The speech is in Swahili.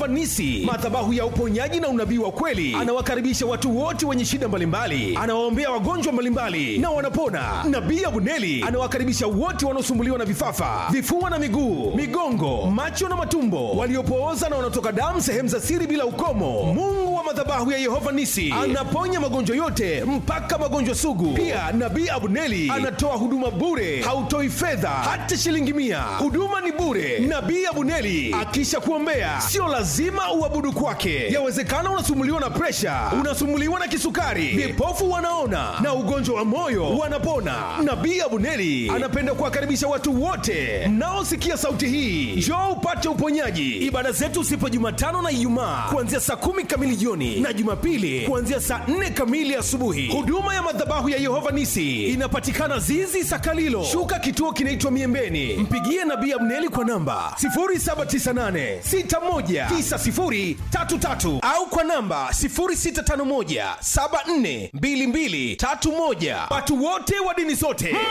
Yehova Nisi, madhabahu ya uponyaji na unabii wa kweli. Anawakaribisha watu wote wenye shida mbalimbali, anawaombea wagonjwa mbalimbali na wanapona. Nabii Abuneli anawakaribisha wote wanaosumbuliwa na vifafa, vifua na miguu, migongo, macho na matumbo, waliopooza na wanaotoka damu sehemu za siri bila ukomo. Mungu wa madhabahu ya Yehova Nisi anaponya magonjwa yote mpaka magonjwa sugu. Pia Nabii Abuneli anatoa huduma bure, hautoi fedha hata shilingi mia. Huduma ni bure. Nabii Abuneli akisha kuombea, sio lazima uabudu kwake. Yawezekana unasumbuliwa na presha, unasumbuliwa na kisukari, vipofu wanaona na ugonjwa wa moyo wanapona. Nabii Abuneli anapenda kuwakaribisha watu wote mnaosikia sauti hii, njoo upate uponyaji. Ibada zetu sipo Jumatano na Ijumaa kuanzia saa kumi kamili jioni na Jumapili kuanzia saa nne kamili asubuhi. Huduma ya madhabahu ya Yehova Nisi inapatikana Zizi Sakalilo, shuka kituo kinaitwa Miembeni. Mpigie Nabii Abneli kwa namba 0798619033 au kwa namba 0651742231. Watu wote wa dini zote